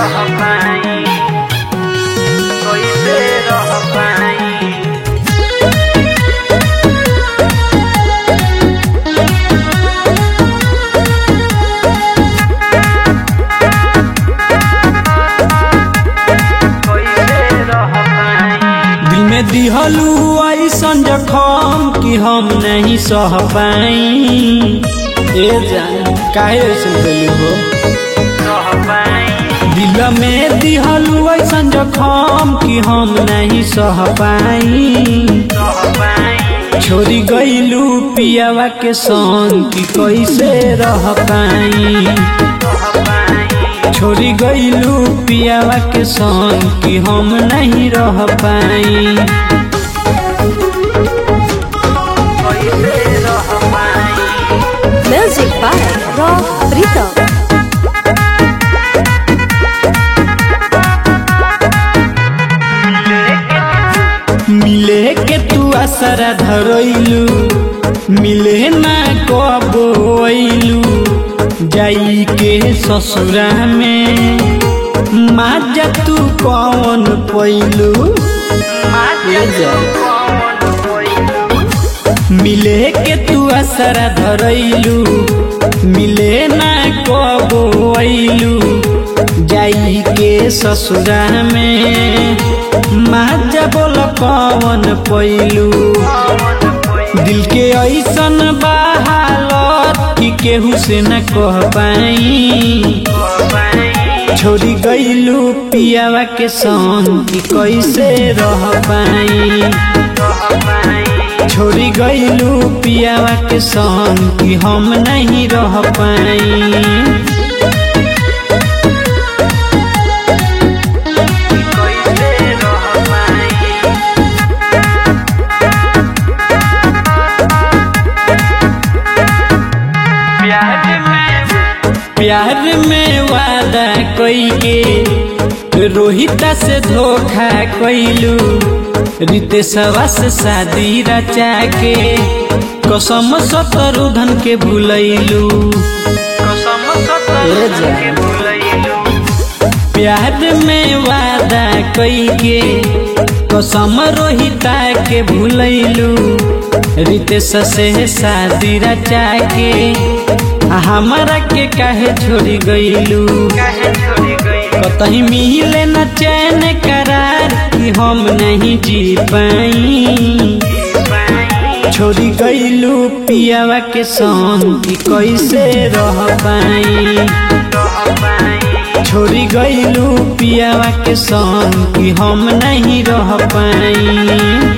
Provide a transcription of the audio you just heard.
रह पाई कैसे रह पाई कैसे रह पाई दिल में दिहलू ऐसन जखम कि हम नहीं सह पाई ए जान काहे ऐसे बोली हो रह पाई दिल में दिहलू ऐसन जखम कि हम नहीं सह पाई रह पाई छोरी गईलू पियावा के संग कि कैसे रह पाई रह पाई छोरी गईलू पियावा के संग कि हम नहीं रह पाई कैसे रह पाई Music by Rock Rhythm. मिले के तू असरा धरैलू मिले ना कबोलू जाई के ससुरा में माजा तू कौन पैलू मिले के तू असरा धरैलू मिले ना कबोलू जाई के ससुरा में माजा बोल कौन पैलू दिल के ऐसन बहालत कि केहू से न कह पाई छोड़ी गईलू पियावा के संग कि कैसे रह पाई छोड़ी गईलू पियावा के संग कि हम नहीं रह पाई प्यार में वादा कोई के रोहिता से धोखा कैलू रितेशवा से शादी रचा के कसम शत्रुधन के भूलैलू ए जान। प्यार में वादा कई के कसम रोहिता के भूलैलू रितेश से शादी रचा के आ हमरा के काहे छोड़ी गईलू कतही मिले न चैन करार कि हम नहीं जी पाई छोड़ी गईलू पियावा के संग कि कैसे रह पाई छोड़ी गईलू पियावा के संग कि हम नहीं रह पाई